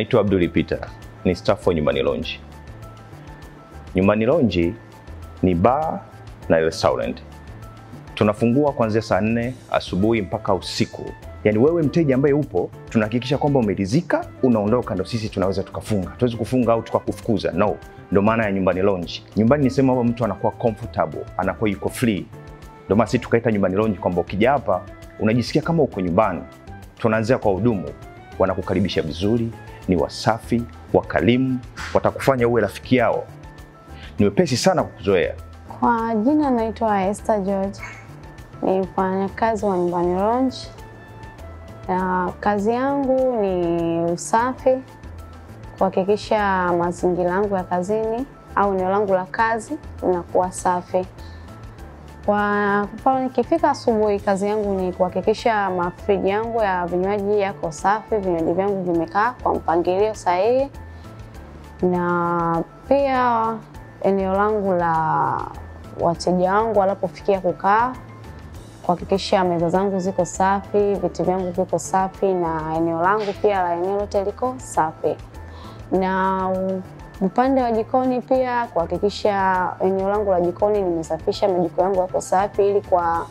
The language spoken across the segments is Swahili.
Naitwa Abdul Peter, ni staff wa Nyumbani Lounge. Nyumbani Lounge ni bar na restaurant. Tunafungua kuanzia saa nne asubuhi mpaka usiku. Yaani wewe mteja ambaye upo, tunahakikisha kwamba umeridhika, unaondoka, ndo sisi tunaweza tukafunga. Tuwezi kufunga au tukakufukuza, no. Ndo maana ya Nyumbani Lounge. Nyumbani ni sehemu ambapo mtu anakuwa comfortable, anakuwa yuko free. Ndo maana sisi tukaita Nyumbani Lounge kwamba ukija hapa unajisikia kama uko nyumbani. Tunaanzia kwa hudumu, wanakukaribisha vizuri, ni wasafi, wakalimu, watakufanya uwe rafiki yao, ni wepesi sana kukuzoea. Kwa jina naitwa Esther George, ni mfanyakazi wa Nyumbani Lounge. Na kazi yangu ni usafi, kuhakikisha mazingira yangu ya kazini au eneo langu la kazi linakuwa safi. Kwa mfano nikifika asubuhi, kazi yangu ni kuhakikisha mafriji yangu ya vinywaji yako safi, vinywaji vyangu vimekaa kwa mpangilio sahihi, na pia eneo langu la wateja wangu wanapofikia kukaa, kuhakikisha meza zangu ziko safi, viti vyangu viko safi, na eneo langu pia la eneo lote liko safi. Na upande wa jikoni pia kuhakikisha eneo langu la jikoni nimesafisha, majiko yangu yako safi, ili kwa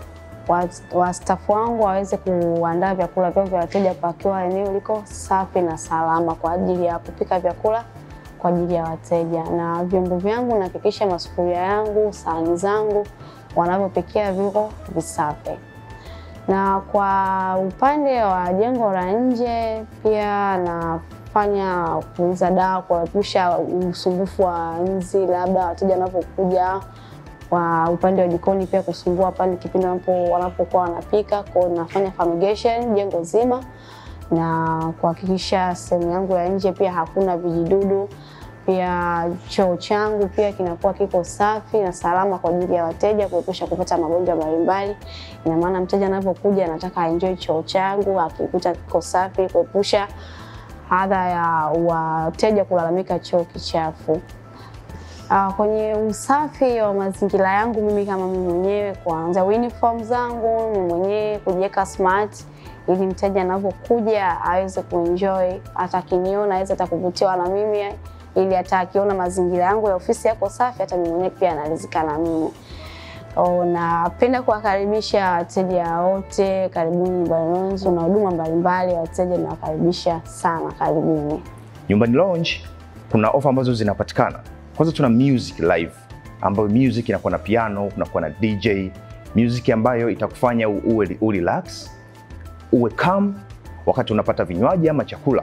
wastafu wangu waweze kuandaa vyakula vyao vya wateja pakiwa eneo liko safi na salama kwa ajili ya kupika vyakula kwa ajili ya wateja. Na vyombo vyangu nahakikisha masufuria yangu, sahani zangu wanavyopikia viko visafi. Na kwa upande wa jengo la nje pia nafanya kuuza dawa kuepusha usumbufu wa nzi, labda wateja wanapokuja kwa upande wa jikoni pia kusumbua pale kipindi wanapokuwa wanapika. Kwa hiyo nafanya fumigation jengo zima na kuhakikisha sehemu yangu ya nje pia hakuna vijidudu. Pia choo changu pia kinakuwa kiko safi na salama kwa ajili ya wateja, kuepusha kupata magonjwa mbalimbali. Ina maana mteja anapokuja anataka aenjoy choo changu akikuta kiko safi, kuepusha adha ya wateja kulalamika choo kichafu. Uh, kwenye usafi wa mazingira yangu mimi kama mimi mwenyewe, kuanza uniform zangu mimi mwenyewe kujiweka smart, ili mteja anapokuja aweze kuenjoy, hata akiniona aweze hata kuvutiwa na mimi, ili hata akiona mazingira yangu ya ofisi yako safi, hata mimi mwenyewe pia anaridhika na mimi. Oh, napenda kuwakaribisha wateja wote, karibuni Nyumbani Lounge na huduma mbalimbali, wateja nawakaribisha sana, karibuni. Nyumbani Lounge kuna ofa ambazo zinapatikana. Kwanza tuna music live, ambayo music inakuwa na piano, kunakuwa na DJ, music ambayo itakufanya uwe urelax, uwe calm wakati unapata vinywaji ama chakula.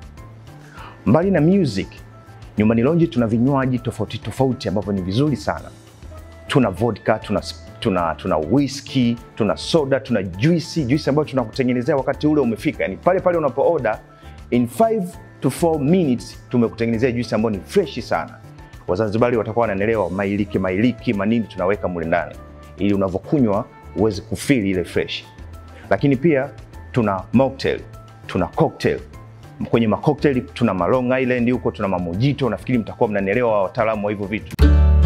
Mbali na music, Nyumbani Lounge tuna vinywaji tofauti tofauti ambavyo ni vizuri sana. Tuna vodka, tuna tuna tuna whisky, tuna soda, tuna juisi, juisi ambayo tunakutengenezea wakati ule umefika, yani pale pale unapo order in 5 to 4 minutes tumekutengenezea juisi ambayo ni fresh sana. Wazanzibari watakuwa wanaelewa mailiki mailiki manini tunaweka mule ndani, ili unavyokunywa uweze kufeel ile fresh. Lakini pia tuna mocktail, tuna cocktail. Kwenye macocktail tuna ma Long Island huko, tuna mamojito. Nafikiri mtakuwa mnanielewa wataalamu wa hivyo vitu.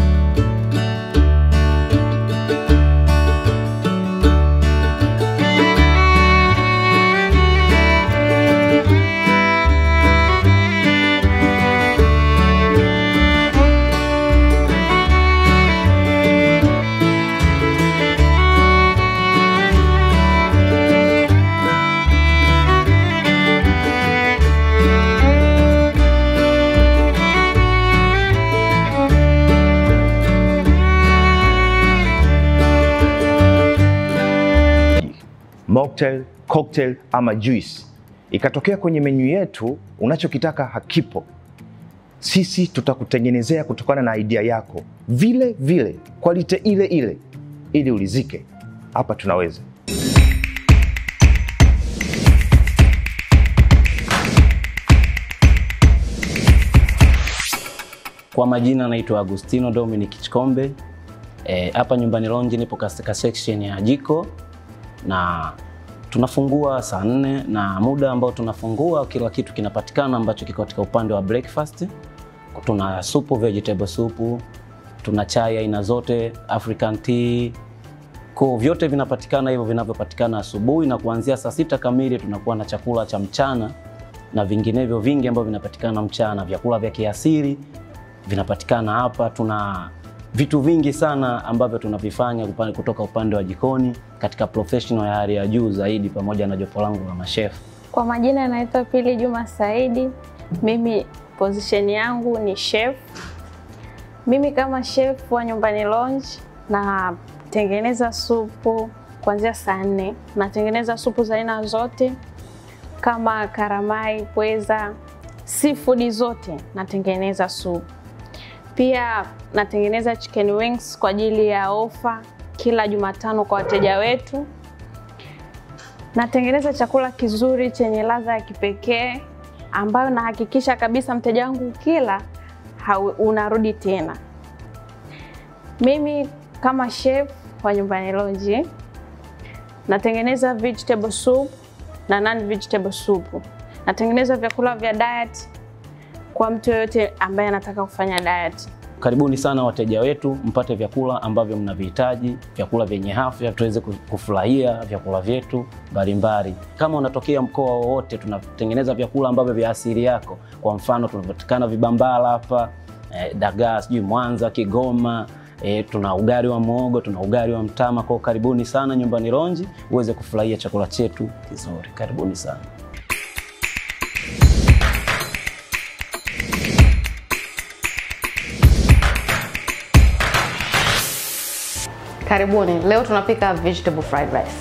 mocktail, cocktail ama juice. Ikatokea kwenye menyu yetu unachokitaka hakipo, sisi tutakutengenezea kutokana na idea yako vile vile, quality ile ile, ili ulizike. Hapa tunaweza. Kwa majina naitwa Agustino Dominic Chikombe. Hapa e, Nyumbani Lounge nipo katika section ya jiko na tunafungua saa nne na muda ambao tunafungua kila kitu kinapatikana ambacho kiko katika upande wa breakfast. Tuna supu, vegetable supu, tuna chai aina zote, African tea, kwa vyote vinapatikana hivyo vinavyopatikana asubuhi, na kuanzia saa sita kamili tunakuwa na chakula cha mchana na vinginevyo vingi ambavyo vinapatikana mchana. Vyakula vya kiasili vinapatikana hapa. Tuna vitu vingi sana ambavyo tunavifanya upa- kutoka upande wa jikoni katika professional ya hali ya juu zaidi, pamoja na jopo langu la mashefu. Kwa majina naitwa Pili Juma Saidi. Mimi position yangu ni chef. Mimi kama chef wa Nyumbani Lounge natengeneza supu kuanzia saa nne. Natengeneza supu za aina zote kama karamai, pweza, seafood zote natengeneza supu. Pia natengeneza chicken wings kwa ajili ya ofa kila Jumatano kwa wateja wetu. Natengeneza chakula kizuri chenye ladha ya kipekee ambayo nahakikisha kabisa mteja wangu kila hau- unarudi tena. Mimi kama chef wa Nyumbani Lounge natengeneza vegetable soup na non vegetable soup. Natengeneza vyakula vya diet kwa mtu yoyote ambaye anataka kufanya diet. Karibuni sana wateja wetu, mpate vyakula ambavyo mnavihitaji, vyakula vyenye afya, tuweze ku- kufurahia vyakula vyetu mbalimbali. Kama unatokea mkoa wowote, tunatengeneza vyakula ambavyo vya asili yako. Kwa mfano, tunapatikana Vibambala hapa eh, Dagaa, sijui Mwanza, Kigoma. E, tuna ugali wa muhogo, tuna ugali wa mtama. Kwa karibuni sana Nyumbani Lounge uweze kufurahia chakula chetu kizuri. Karibuni sana. Karibuni. Leo tunapika vegetable fried rice.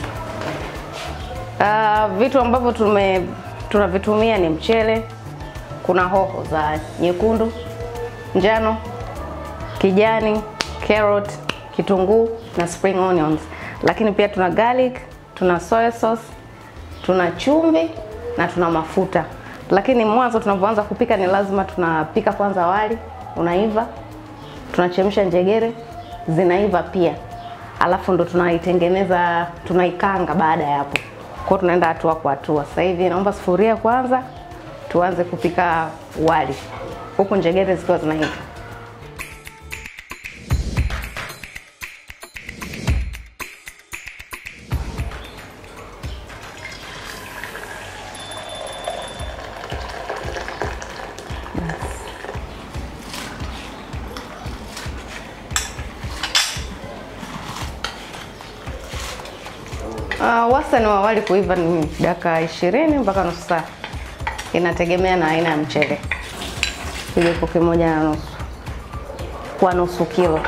Uh, vitu ambavyo tume tunavitumia ni mchele, kuna hoho za nyekundu, njano, kijani, carrot, kitunguu na spring onions. Lakini pia tuna garlic, tuna soy sauce, tuna chumvi na tuna mafuta. Lakini mwanzo tunapoanza kupika ni lazima tunapika kwanza wali, unaiva, tunachemsha njegere zinaiva pia, alafu ndo tunaitengeneza tunaikanga. Baada ya hapo, kwa hiyo tunaenda hatua kwa hatua. Sasa hivi naomba sufuria kwanza, tuanze kupika wali huku njegere zikiwa zinaiva. Uh, wastani wa wali kuiva ni dakika ishirini mpaka nusu saa, inategemea na aina ya mchele. Kijiko kimoja na nusu kwa nusu kilo.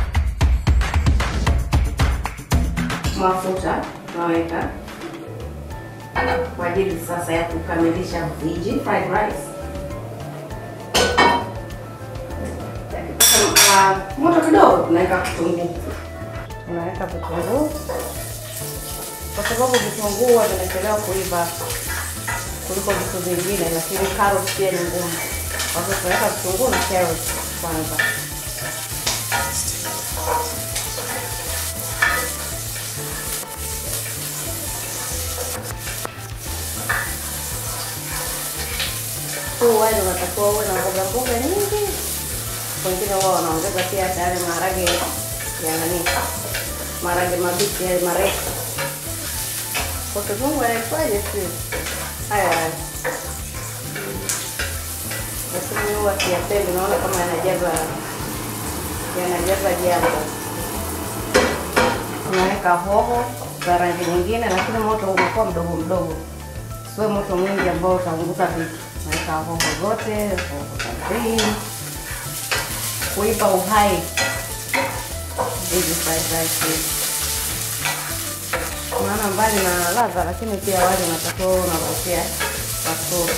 Mafuta tunaweka kwa ajili sasa ya kukamilisha viji fried rice. Kwa moto kidogo tunaweka kitunguu, tunaweka vitunguu kwa sababu vitunguu huwa vinachelewa kuiva kuliko vitu vingine, lakini carrot pia ni ngumu. Kwa hivyo tunaweka vitunguu na carrot kwanza. Huu wali unatakiwa uwe na mboga mboga nyingi. Wengine huwa wanaongeza pia hata yale maharage ya nani, maharage mabichi yale marefu kwa kizungu anaitwaje? Si haya haya, lakini huwa siyapendi, naona kama yanajaza yanajaza jambo. Unaweka hoho za rangi nyingine, lakini moto unakuwa mdogo mdogo, siwe moto mwingi ambao utaunguza vitu. Naweka hoho zote, hoho za green, kuipa uhai hizi fried rice hizi maana mbali na ladha, lakini pia wali unatakiwa uwe unavutia wazuri.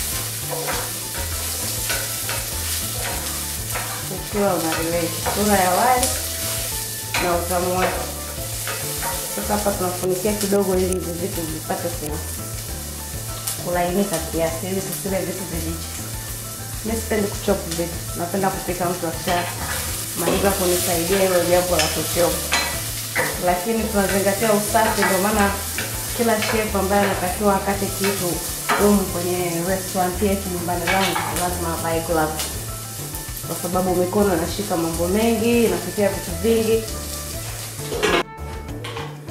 Ukiwa una relate sura ya wali na utamu wake. Sasa hapa tunafunikia kidogo, ili hivi vitu vipate ku kulainika kiasi, ili tusile vitu vibichi. Mimi sipendi kuchop vitu, napenda kupika mtu akisha maliza kunisaidia hilo jambo la kuchop lakini tunazingatia usafi. Ndio maana kila chef ambaye anatakiwa akate kitu humu kwenye restaurant yetu Nyumbani Lounge lazima avae gloves, kwa sababu mikono inashika mambo mengi, inapitia vitu vingi.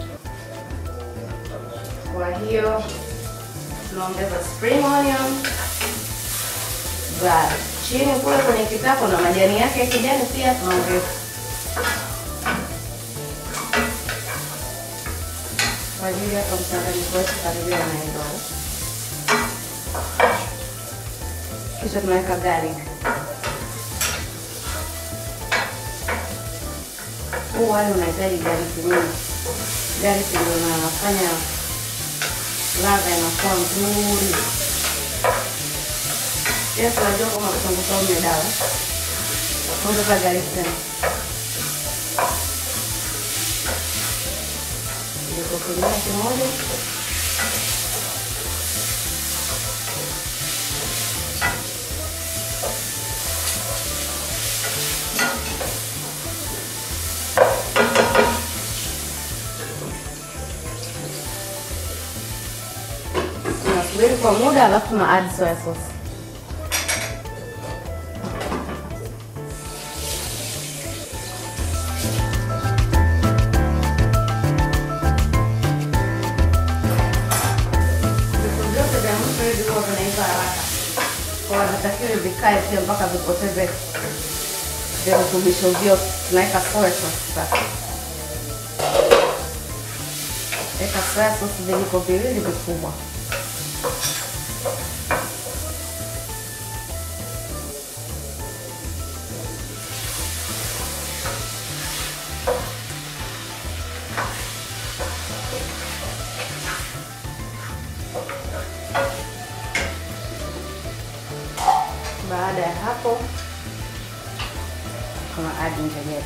Kwa hiyo tunaongeza spring onion za chini kule kwenye kikapu na majani yake ya kijani pia tunaongeza kwa ajili hapa mchanganyiko wetu karibia naenda kisha tunaweka garlic. Huu wali unahitaji garlic nyingi. Garlic ndio inafanya ladha inakuwa nzuri. Yes, unajua kama kitunguu saumu ni dawa. Ongeza garlic tena. Kijiko kingine kimoja. tunasubiri kwa muda alafu tuna add soya sauce. Vitu vyote vya mwisho hivi huwa vinaiva haraka, kwa havitakiwi vikae pia mpaka vipoteze virutubisho vyote. Tunaweka soya sauce sasa. Weka soya sauce vijiko viwili vikubwa. Baada ya hapo tuna add njegere.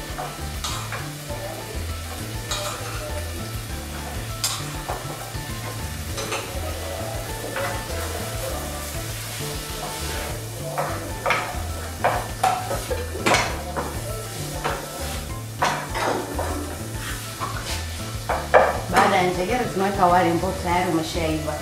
Baada ya njegere tunaweka wali ambao tayari umeshaiva.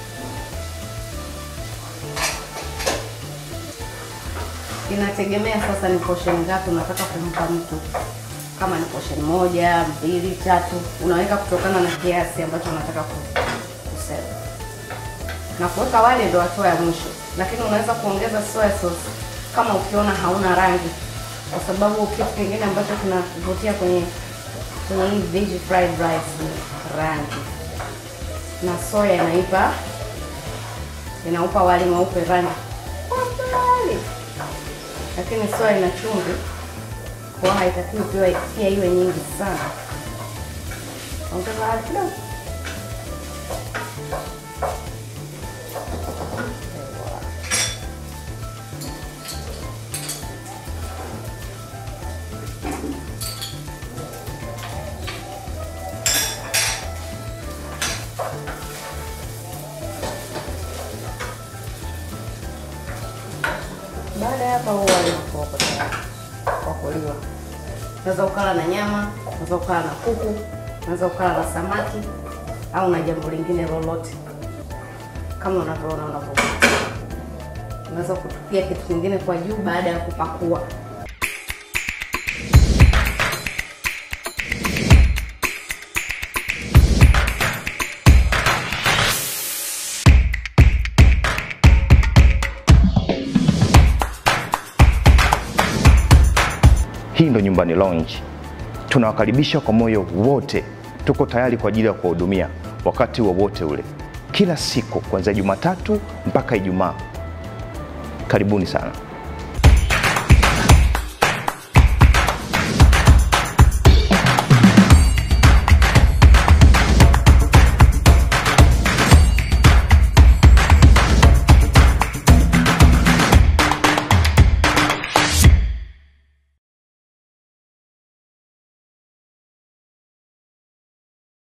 Inategemea sasa ni portion ngapi unataka kumpa mtu. Kama ni portion moja, mbili, tatu, unaweka kutokana na kiasi ambacho unataka ku- kusema. Na kuweka wali ndio hatua ya mwisho, lakini unaweza kuongeza soya sauce kama ukiona hauna rangi, kwa sababu kitu kingine ambacho kinavutia kwenye kwenye hii veggie fried rice ni rangi, na soya inaipa inaupa wali mweupe rangi kwa mbali lakini soya ina chumvi, kwa hiyo haitakiwi pia pia iwe nyingi sana. Ongeza hali kidogo. Baada ya hapa huwa unakuwa uko tayari kwa kuliwa. Unaweza ukala na nyama, unaweza ukala na kuku, unaweza ukala na samaki au na jambo lingine lolote kama unavyoona unavyokuwa. Unaweza kutupia kitu kingine kwa juu baada ya kupakua. Hii ndo Nyumbani Lounge. Tunawakaribisha kwa moyo wote, tuko tayari kwa ajili ya kuwahudumia wakati wowote ule, kila siku kuanzia Jumatatu mpaka Ijumaa. Karibuni sana.